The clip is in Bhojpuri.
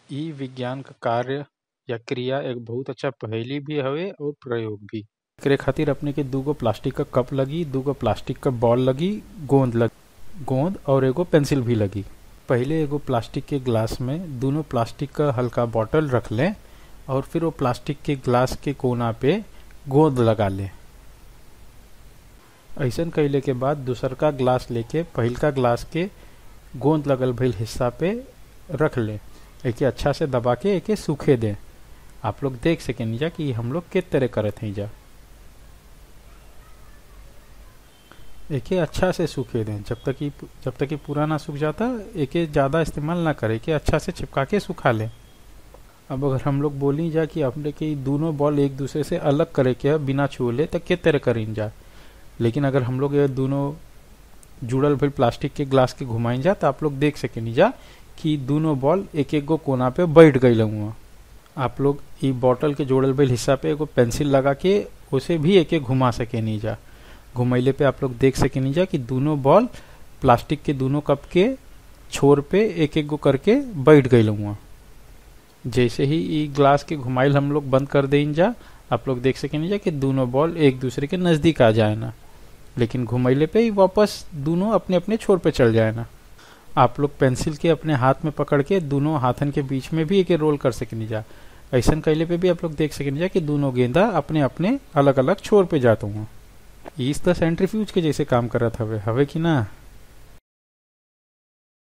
इ विज्ञान क कार्य या क्रिया एक बहुत अच्छा पहेली भी हवे और प्रयोग भी एकरे खातिर अपने के दूगो प्लास्टिक क कप लगी दूगो प्लास्टिक क बॉल लगी गोंद लगी गोंद और एगो पेंसिल भी लगी पहले एगो प्लास्टिक के ग्लास में दोनों प्लास्टिक का हल्का बॉटल रख लें और फिर वो प्लास्टिक के ग्लास के कोना पे गोंद लगा लें ऐसन कैले के बाद दूसर का ग्लास लेके पहिलका ग्लास के गोंद लगल भइल हिस्सा पे रख ले एके अच्छा से दबा के एके सूखे दें आप लोग देख सकें जा कि हम लोग के तरह करत हैं जा एके अच्छा से सूखे दें जब तक कि जब तक कि पूरा ना सूख जाता एके ज़्यादा इस्तेमाल ना करें के अच्छा से चिपका के सुखा लें अब अगर हम लोग बोली जा कि अपने के दोनों बॉल एक दूसरे से अलग करे के बिना छुए तो के तरह करीन जा लेकिन अगर हम लोग ये दोनों जुड़ल भइल प्लास्टिक के ग्लास के घुमाइन जा तो आप लोग देख सकेनी जा कि दोनों बॉल एक एक गो कोना पे बैठ गई हुआ आप लोग ई बॉटल के जोड़ल भइल हिस्सा पे एगो पेंसिल लगा के उसे भी एक एक घुमा सकेनी जा घुमैले पे आप लोग देख सकेनी जा कि दोनों बॉल प्लास्टिक के दोनों कप के छोर पे एक एक गो करके बैठ गई हुआ जैसे ही ई ग्लास के घुमाइल हम लोग बंद कर दें जा आप लोग देख सकेनी जा कि दोनों बॉल एक दूसरे के नजदीक आ जाए ना लेकिन घुमैले पे ही वापस दोनों अपने अपने छोर पे चल जाए ना आप लोग पेंसिल के अपने हाथ में पकड़ के दोनों हाथन के बीच में भी एक रोल कर सकेनी जा ऐसा कैले पे भी आप लोग देख सकेनी जा कि दोनों गेंदा अपने अपने अलग अलग छोर पे जाते हुआ इस तरह सेंट्रीफ्यूज के जैसे काम करत हवे हवे कि ना